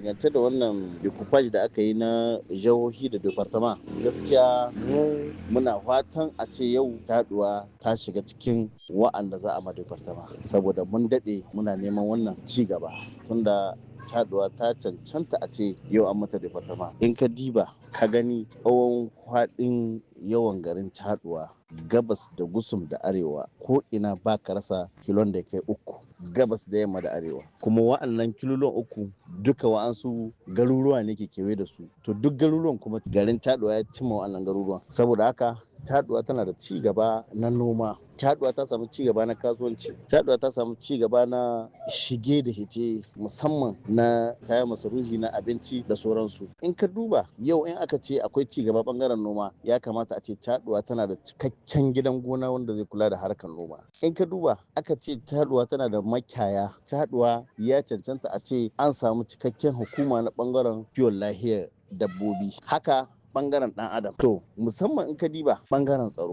dangance da wannan decoupage da aka yi na jihohi da departama gaskiya mu muna fatan a ce yau taduwa ta shiga cikin wa'anda za a ma departama saboda mun daɗe muna neman wannan ci gaba tunda caduwa ta cancanta a ce yau an mata departama in ka diba ka gani tsawon kwaɗin yawan garin caduwa gabas da gusum da arewa ko ina ba ka rasa kilon da kai uku gabas da yamma da arewa kuma wa'annan kilolon uku duka wa'ansu garuruwa ne ke kewaye da su to duk garuruwan kuma garin caduwa ya cimma wa'annan garuruwan saboda haka caduwa tana da ci gaba na noma caduwa ta samu ci gaba na kasuwanci caduwa ta samu ci gaba na shige da hice musamman na kayan masarufi na abinci da sauransu in ka duba yau in aka ce akwai ci gaba bangaren noma ya kamata a ce caduwa tana da cikakken gidan gona wanda zai kula da harkar noma in ka duba aka ce caduwa tana da makiyaya caduwa ya cancanta a ce an samu cikakken hukuma na bangaren kiwon lahiyar dabbobi haka bangaren dan adam to musamman in ka diba bangaren tsaro